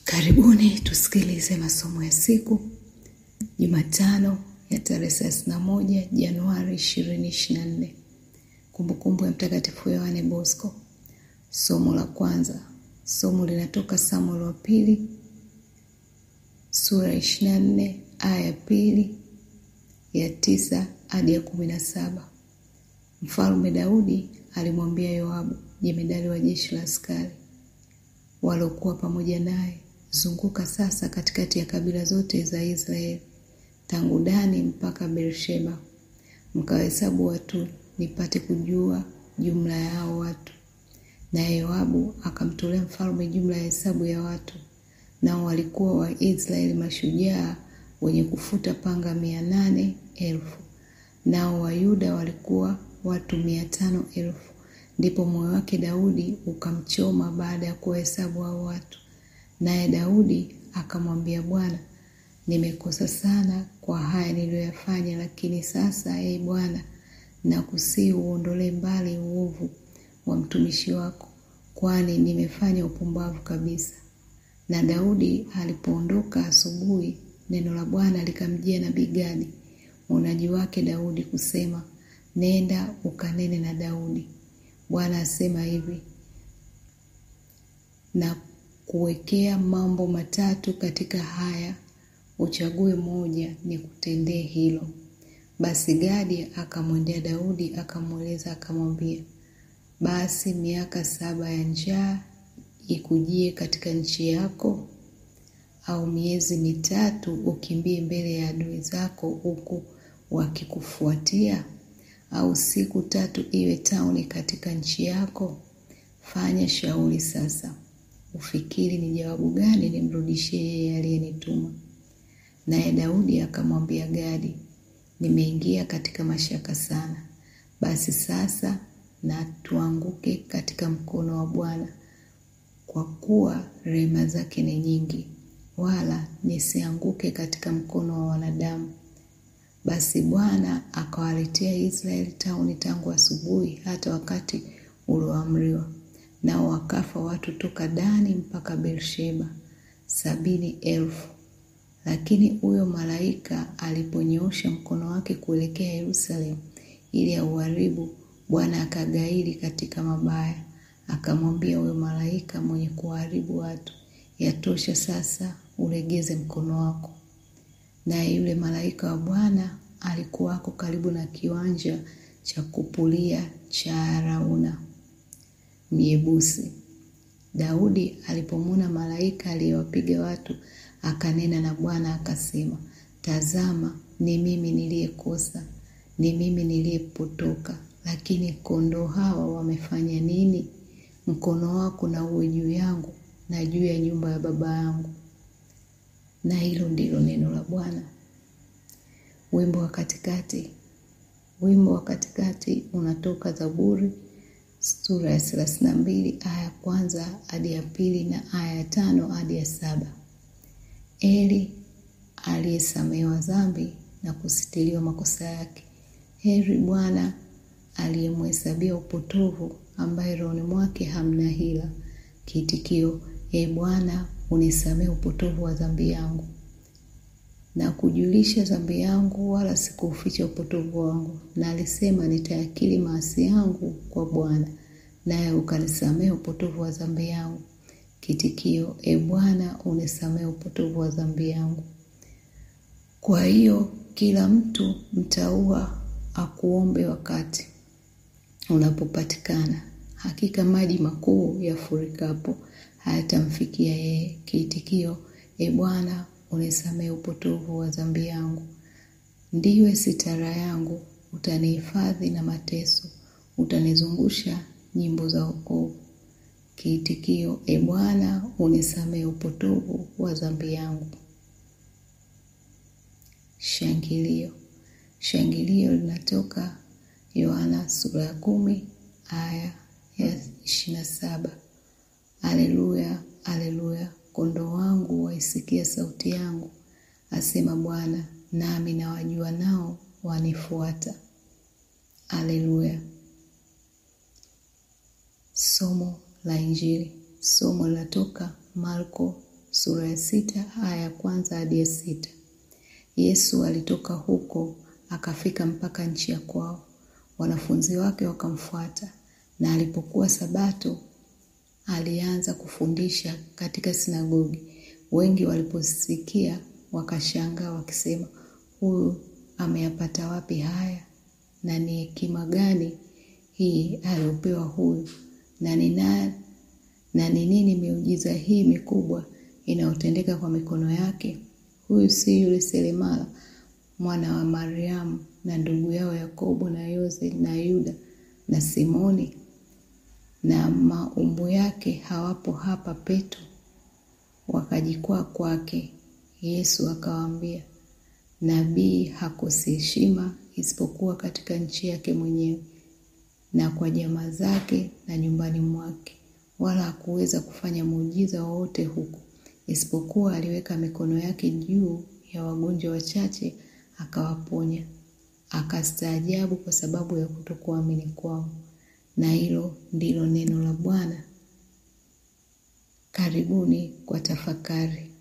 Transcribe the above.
Karibuni tusikilize masomo ya siku Jumatano ya tarehe thelathini na moja Januari ishirini ishirini na nne. Kumbukumbu ya Mtakatifu Yohane Bosco. Somo la kwanza, somo linatoka Samueli wa pili sura ya ishirini na nne aya ya pili ya tisa hadi ya kumi na saba. Mfalme Daudi alimwambia Yoabu jemedari wa jeshi la askari waliokuwa pamoja naye, zunguka sasa katikati ya kabila zote za Israeli tangu Dani mpaka Beersheba, mkawahesabu watu, nipate kujua jumla ya hao watu. Naye Yoabu akamtolea mfalme jumla ya hesabu ya watu, nao walikuwa Waisraeli mashujaa wenye kufuta panga mia nane elfu nao Wayuda walikuwa watu mia tano elfu. Ndipo moyo wake Daudi ukamchoma baada ya kuwahesabu hao watu. Naye Daudi akamwambia Bwana, nimekosa sana kwa haya niliyoyafanya, lakini sasa, ee Bwana, nakusihi uondolee mbali uovu wa mtumishi wako, kwani nimefanya upumbavu kabisa. Na Daudi alipoondoka asubuhi, neno la Bwana likamjia nabii Gadi mwonaji wake Daudi kusema, nenda ukanene na Daudi. Bwana asema hivi, na kuwekea mambo matatu katika haya, uchague moja, ni kutendee hilo. Basi Gadi akamwendea Daudi akamweleza, akamwambia, basi miaka saba ya njaa ikujie katika nchi yako, au miezi mitatu ukimbie mbele ya adui zako huku wakikufuatia, au siku tatu iwe tauni katika nchi yako? Fanya shauri sasa, ufikiri ni jawabu gani nimrudishie yeye aliyenituma. Naye Daudi akamwambia Gadi, nimeingia katika mashaka sana. Basi sasa na tuanguke katika mkono wa Bwana, kwa kuwa rehema zake ni nyingi, wala nisianguke katika mkono wa wanadamu. Basi Bwana akawaletea Israeli tauni tangu asubuhi hata wakati ulioamriwa, nao wakafa watu toka Dani mpaka Beersheba sabini elfu. Lakini huyo malaika aliponyoosha mkono wake kuelekea Yerusalemu ili auharibu, Bwana akagairi katika mabaya, akamwambia huyo malaika mwenye kuharibu watu, yatosha sasa, ulegeze mkono wako. Naye yule malaika wa Bwana alikuwako karibu na kiwanja cha kupulia cha Arauna Myebusi. Daudi alipomwona malaika aliyewapiga watu, akanena na Bwana akasema, tazama, ni mimi niliyekosa, ni mimi niliyepotoka. Lakini kondoo hawa wamefanya nini? Mkono wako na uwe juu yangu na juu ya nyumba ya baba yangu. Na hilo ndilo neno la Bwana. Wimbo wa katikati. Wimbo wa katikati unatoka Zaburi sura ya thelathini na mbili aya ya kwanza hadi ya pili na aya ya tano hadi ya saba. Eli aliyesamehewa dhambi na kusitiliwa makosa yake. Heri Bwana aliyemhesabia upotovu, ambaye rohoni mwake hamna hila. Kiitikio: E Bwana, unisamehe upotovu wa dhambi yangu na kujulisha dhambi yangu, wala sikuuficha upotovu wangu. Na alisema nitayakiri maasi yangu kwa Bwana, naye ukanisamehe upotovu wa dhambi yangu. Kitikio: E Bwana, unisamehe upotovu wa dhambi yangu. Kwa hiyo kila mtu mtaua akuombe wakati unapopatikana. Hakika maji makuu yafurikapo hayatamfikia yeye. Kiitikio: E Bwana, unisamehe upotovu wa dhambi yangu. Ndiwe sitara yangu, utanihifadhi na mateso, utanizungusha nyimbo za wokovu. Kiitikio: E Bwana, unisamehe upotovu wa dhambi yangu. Shangilio. Shangilio linatoka Yohana sura ya kumi aya ya ishirini na saba. Aleluya, aleluya, kondoo wangu waisikia sauti yangu, asema Bwana, nami nawajua nao wanifuata. Aleluya. Somo la Injili. Somo linatoka Marko sura ya sita aya ya kwanza hadi ya sita. Yesu alitoka huko akafika mpaka nchi ya kwao, wanafunzi wake wakamfuata. Na alipokuwa Sabato, alianza kufundisha katika sinagogi. Wengi waliposikia wakashangaa, wakisema, huyu ameyapata wapi haya? Na ni hekima gani hii aliyopewa huyu? Na ni na ni nini miujiza hii mikubwa inayotendeka kwa mikono yake? Huyu si yule seremala mwana wa Mariamu na ndugu yao Yakobo na Yose na Yuda na Simoni? Na maumbu yake hawapo hapa petu? Wakajikwaa kwake. Yesu akawaambia, nabii hakosi heshima isipokuwa katika nchi yake mwenyewe na kwa jamaa zake na nyumbani mwake. Wala hakuweza kufanya muujiza wowote huko, isipokuwa aliweka mikono yake juu ya wagonjwa wachache akawaponya. Akastaajabu kwa sababu ya kutokuamini kwao. Na hilo ndilo neno la Bwana. Karibuni kwa tafakari.